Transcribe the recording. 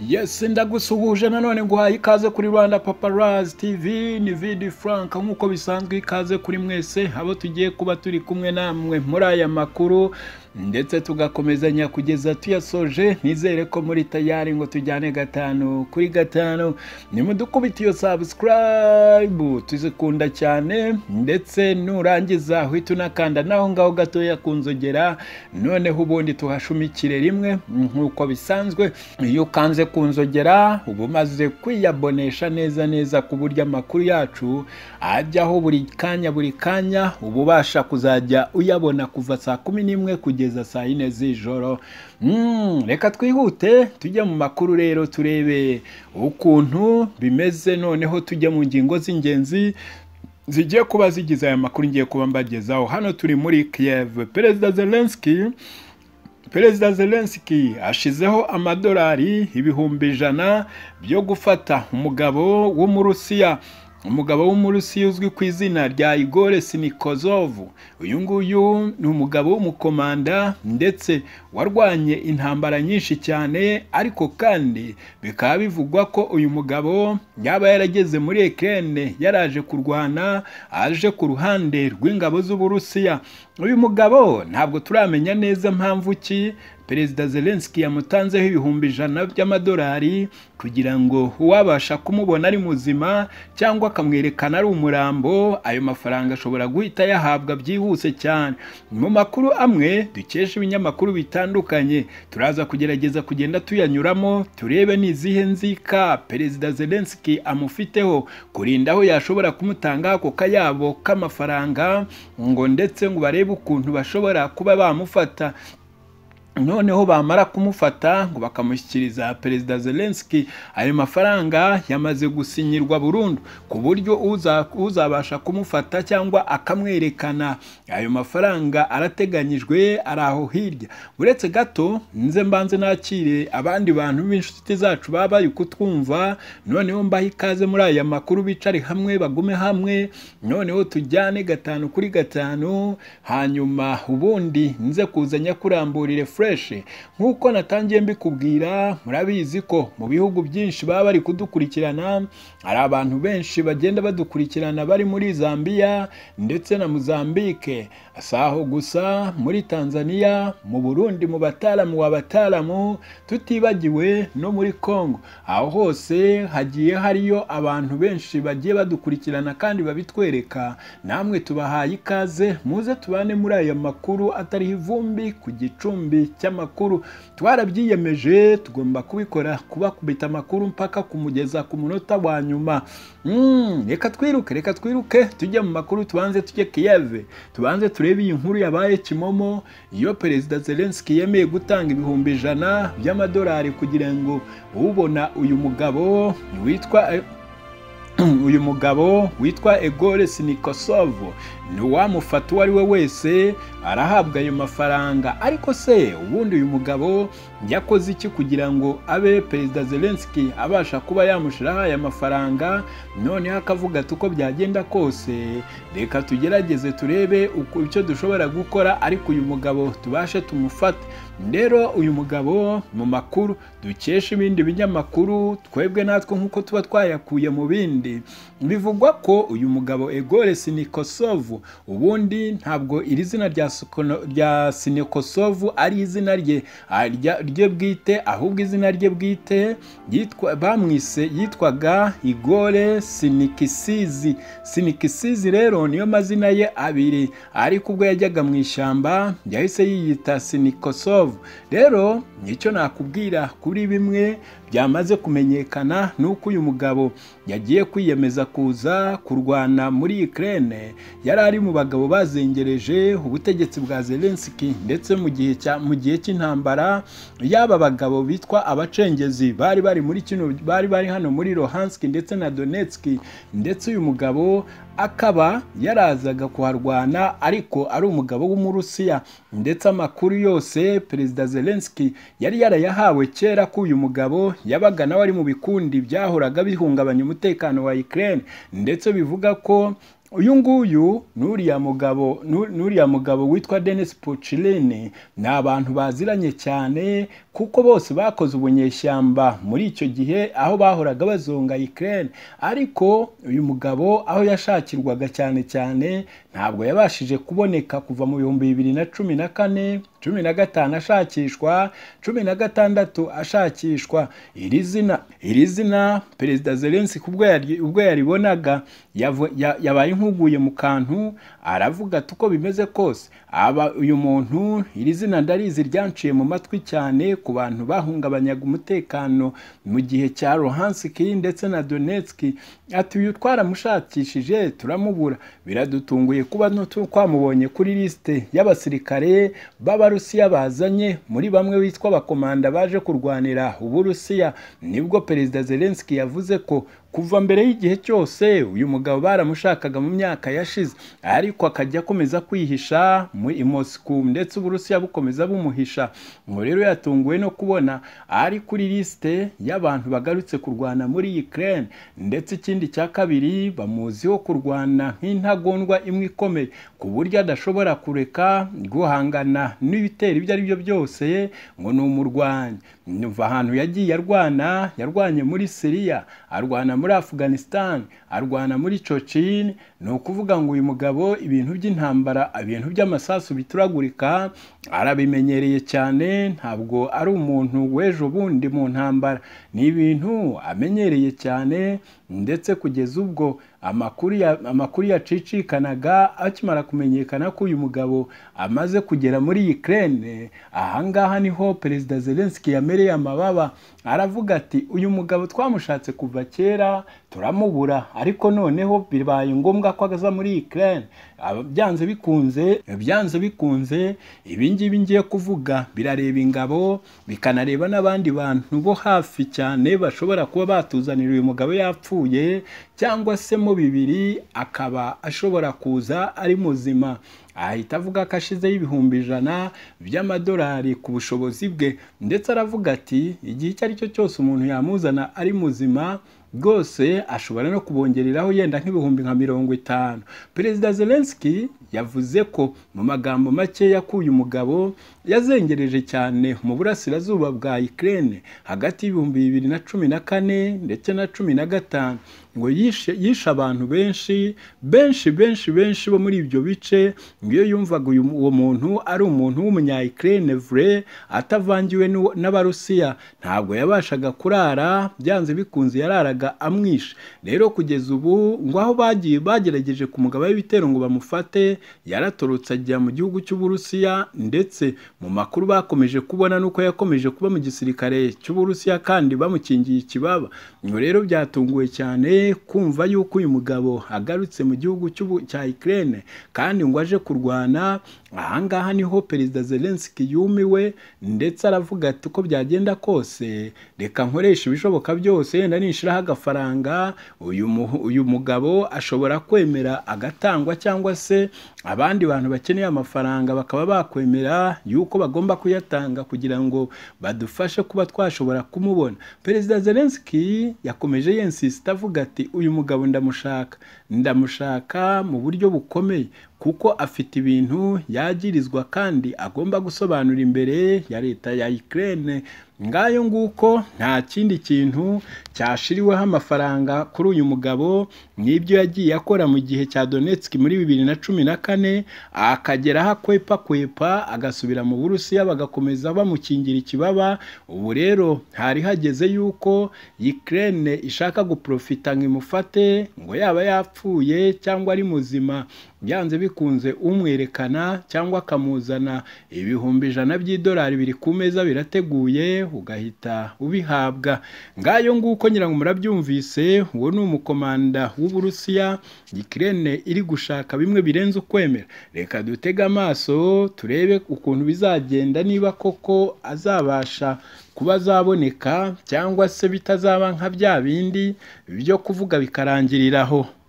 yesi ndagusuhuje nanone nguhaye ikaze kuri rwanda paparazi tivi ni vidi frank nk'uko bisanzwe ikaze kuri mwese abo tugiye kuba turi kumwe namwe muri aya makuru ndetse tugakomezanya kugeza tuyasoje nizere ko muri tayari ngo tujyane gatanu kuri gatanu nimudukubite iyo sabusikarayibu tuzikunda cyane ndetse nurangiza uhita unakanda naho ngaho gatoya ku nzogera noneho ubundi tuhashumikire rimwe nk'uko bisanzwe iyo ukanze ku nzogera uba umaze kwiyabonesha neza neza ku buryo amakuru yacu ajyaho buri kanya buri kanya uba ubasha kuzajya uyabona kuva saa kumi n'imwe kugeza kugeza saa yine z'ijoro reka twihute tujye mu makuru rero turebe ukuntu bimeze noneho tujye mu ngingo z'ingenzi zigiye kuba zigize aya makuru ngiye kuba mbagezaho hano turi muri kiyeve perezida zelenski perezida zelenski ashizeho amadolari ibihumbi ijana byo gufata umugabo w'umurusiya umugabo w'umurusi uzwi ku izina rya igore sinikozovu uyu nguyu ni umugabo w'umukomanda ndetse warwanye intambara nyinshi cyane ariko kandi bikaba bivugwa ko uyu mugabo yaba yarageze muri ekene yaraje kurwana aje ku ruhande rw'ingabo z'uburusiya uyu mugabo ntabwo turamenya neza mpamvu ki perezida zelenski yamutanzeho ibihumbi ijana by'amadolari kugira ngo uwabasha kumubona ari muzima cyangwa akamwerekana ari umurambo ayo mafaranga ashobora guhita yahabwa byihuse cyane mu makuru amwe dukesha ibinyamakuru bitandukanye turaza kugerageza kugenda tuyanyuramo turebe n'izihe nzika perezida zelenski amufiteho kurinda aho yashobora kumutanga ako kayabo k'amafaranga ngo ndetse ngo barebe ukuntu bashobora kuba bamufata noneho bamara kumufata ngo bakamushyikiriza perezida zelenski ayo mafaranga yamaze gusinyirwa burundu ku buryo uzabasha kumufata cyangwa akamwerekana ayo mafaranga arateganyijwe ari aho hirya uretse gato nze mbanze nakire abandi bantu b'inshuti zacu baba bari kutwumva noneho mbahe ikaze muri aya makuru bicare hamwe bagume hamwe noneho tujyane gatanu kuri gatanu hanyuma ubundi nze kuzanya kuramburire nk'uko natangiye mbikubwira murabizi ko mu bihugu byinshi baba bari kudukurikirana hari abantu benshi bagenda badukurikirana bari muri zambia ndetse na muzambike si aho gusa muri tanzania mu burundi mu bataramu wa bataramu tutibagiwe no muri congo aho hose hagiye hariyo abantu benshi bagiye badukurikirana kandi babitwereka namwe tubahaye ikaze muze tubane muri aya makuru atariho ivumbi ku gicumbi cy'amakuru twarabyiyemeje tugomba kubikora kubakubita amakuru mpaka kumugeza ku munota wa nyuma reka twiruke reka twiruke tujye mu makuru tubanze tujye kiyeve tubanze turebe iyi nkuru yabaye kimomo iyo perezida zelenski yemeye gutanga ibihumbi ijana by'amadolari kugira ngo ubona uyu mugabo witwa uyu mugabo witwa egore sinikosovo uwamufata uwo ari we wese arahabwa ayo mafaranga ariko se ubundi uyu mugabo yakoze iki kugira ngo abe perezida zelenski abasha kuba yamushyiraho aya mafaranga noneho akavuga ati uko byagenda kose reka tugerageze turebe icyo dushobora gukora ariko uyu mugabo tubashe tumufate rero uyu mugabo mu makuru dukesha ibindi binyamakuru twebwe natwe nk'uko tuba twayakuye mu bindi bivugwa ko uyu mugabo egore sinikosovu ubundi ntabwo iri zina rya sinikosovu ari izina rye rye bwite ahubwo izina rye bwite bamwise yitwaga igore sinikisizi sinikisizi rero niyo mazina ye abiri ariko ubwo yajyaga mu ishyamba yahise yiyita sinikosovu rero nicyo nakubwira kuri bimwe byamaze kumenyekana ni uko uyu mugabo yagiye kwiyemeza kuza kurwana muri Ukraine yari ari mu bagabo bazengereje ubutegetsi bwa Zelensky ndetse mu gihe cya mu gihe cy'intambara yaba bagabo bitwa abacengezi bari bari muri kino bari bari hano muri Luhansk ndetse na Donetsk ndetse uyu mugabo akaba yarazaga kuharwana ariko ari umugabo w'umurusiya ndetse amakuru yose perezida Zelensky yari yarayahawe kera ko uyu mugabo yabaga nawe ari mu bikundi byahoraga bihungabanya umutekano wa Ukraine ndetse bivuga ko uyu nguyu n'uriya mugabo nu- n'uriya mugabo witwa Denis Puccirini ni abantu baziranye cyane kuko bose bakoze ubunyeshyamba muri icyo gihe aho bahoraga bazonga Ukraine ariko uyu mugabo aho yashakirwaga cyane cyane ntabwo yabashije kuboneka kuva mu bihumbi bibiri na cumi na kane cumi na gatanu ashakishwa cumi na gatandatu ashakishwa iri zina iri zina perezida zelensi ubwo yari- ubwo yaribonaga yavo- ya- yabaye nk'uguye mu kantu aravuga ati uko bimeze kose aba uyu muntu iri zina ndarizi ryanciye mu matwi cyane ku bantu bahungabanyaga umutekano mu gihe cya rohansiki ndetse na donetski ati uyu twaramushakishije turamubura biradutunguye kuba nutu- twamubonye kuri lisite y'abasirikare b'abarusiya bazanye muri bamwe bitwa abakomanda baje kurwanira uburusiya nibwo perezida zelenski yavuze ko kuva mbere y'igihe cyose uyu mugabo baramushakaga mu myaka yashize ariko akajya akomeza kwihisha muri Moscow ndetse uburusiya bukomeza bumuhisha ngo rero yatunguwe no kubona ari kuri lisite y'abantu bagarutse kurwana muri Ukraine ndetse ikindi cya kabiri bamuziho kurwana nk'intagondwa imwe ikomeye ku buryo adashobora kureka guhangana n'ibitero ibyo ari byo byose ngo ni umurwanyi Nyumva ahantu yagiye arwana yarwanye muri Syria arwana muri Afghanistan arwana muri Chochin ni ukuvuga ngo uyu mugabo ibintu by'intambara ibintu by'amasasu bituragurika arabimenyereye cyane ntabwo ari umuntu w'ejo bundi mu ntambara ni ibintu amenyereye cyane ndetse kugeza ubwo amakuru ya- amakuru yacicikanaga akimara kumenyekana ko uyu mugabo amaze kugera muri Ukraine ahangaha niho perezida Zelensky yamereye amababa aravuga ati uyu mugabo twamushatse kuva kera turamubura ariko noneho bibaye ngombwa ko aza muri Ukraine Aba- byanze bikunze byanze bikunze ibi ngibi ngiye kuvuga birareba ingabo bikanareba n'abandi bantu bo hafi cyane bashobora kuba batuzanira uyu mugabo yapfuye cyangwa se mu bibiri akaba ashobora kuza ari muzima ahita avuga ko ashizeho ibihumbi ijana by'amadolari ku bushobozi bwe ndetse aravuga ati igihe icyo ari cyo cyose umuntu yamuzana ari muzima rwose ashobora no kubongereraho yenda nk'ibihumbi nka mirongo itanu perezida zelenski yavuze ko mu magambo makeya ko uyu mugabo yazengereje cyane mu burasirazuba bwa ukraine hagati y'ibihumbi bibiri na cumi na kane ndetse na cumi na gatanu ngo yishe yishe abantu benshi benshi benshi benshi bo muri ibyo bice ngo iyo yumvaga uyu uwo muntu ari umuntu w'umunya ukraine vrai atavangiwe n'uwo- n'abarusiya ntabwo yabashaga kurara byanze bikunze yararaga amwishe rero kugeza ubu ngo aho bagiye bagerageje ku mugabo w'ibitero ngo bamufate yaratorotse ajya mu gihugu cy'uburusiya ndetse mu makuru bakomeje kubona nuko yakomeje kuba mu gisirikare cy'uburusiya kandi bamukingiye ikibaba ngo rero byatunguwe cyane kumva yuko uyu mugabo agarutse mu gihugu cy'ubu- cya Ukraine kandi ngo aje kurwana ahangaha niho perezida Zelensky yumiwe ndetse aravuga ati uko byagenda kose reka nkoresha ibishoboka byose yenda nishiraho agafaranga uyu mu- uyu mugabo ashobora kwemera agatangwa cyangwa se abandi bantu bakeneye amafaranga bakaba bakwemera yuko bagomba kuyatanga kugira ngo badufashe kuba twashobora kumubona perezida Zelensky yakomeje yensisita avuga ati uyu mugabo ndamushaka ndamushaka mu buryo bukomeye kuko afite ibintu yagirizwa kandi agomba gusobanura imbere ya leta ya Ukraine ngayo nguko nta kindi kintu cyashiriweho amafaranga kuri uyu mugabo n'ibyo yagiye akora mu gihe cya Donetsk muri bibiri na cumi na kane akageraho akwepa kwepa agasubira mu Burusiya bagakomeza bamukingira ikibaba ubu rero hari hageze yuko Ukraine ishaka guprofita ngo imufate ngo yaba yapfuye cyangwa ari muzima byanze bikunze umwerekana cyangwa akamuzana ibihumbi ijana by'idolari biri ku meza birateguye ugahita ubihabwa ngayo nguko nyirango murabyumvise uwo ni umukomanda w'uburusiya Ukraine iri gushaka bimwe birenze ukwemera reka dutege amaso turebe ukuntu bizagenda niba koko azabasha kuba azaboneka cyangwa se bitazaba nka bya bindi byo kuvuga bikarangiriraho